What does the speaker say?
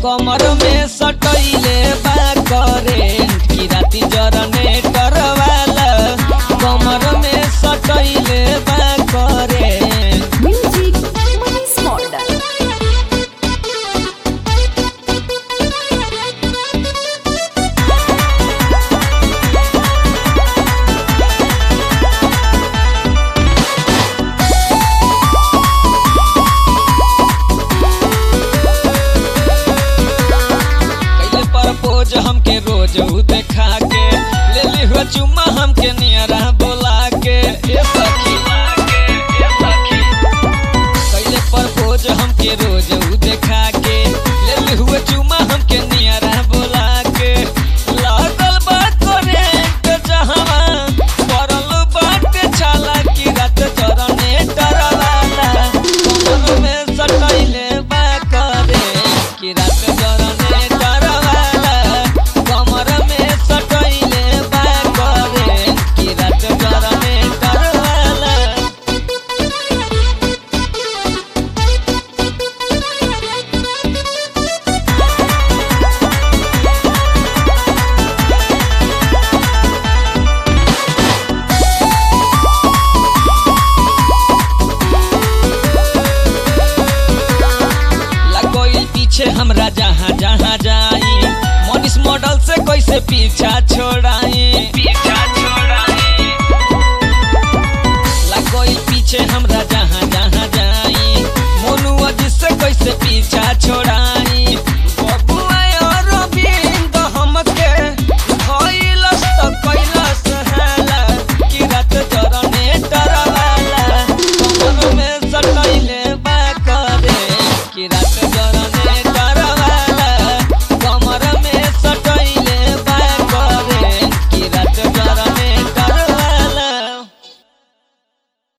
कमर में सटैले बा करेंट की राती जनरेटर वाला कमर में सटैले बा करेंट Music Manis Model. कैले प्रपोज हमके रोज उ देखा के ले ली हुआ चुम्मा हमके नियरा बोला के ए सखी ए सखी कैले प्रपोज हमके रोज उ देखा के ले ली हुआ चुम्मा हमके नियरा बोला के लागल बा करेंट जहां पड़ल बाटे छाला की रात चरने डरवाला कमर में सटैले बा करेंट की रात चरने डरवाला कमर में सटैले बा करेंट की रात चरने डरवाला लगोइल पीछे हमरा जहाँ जहाँ जाई मनीष मॉडल से कैसे पीछा छोड़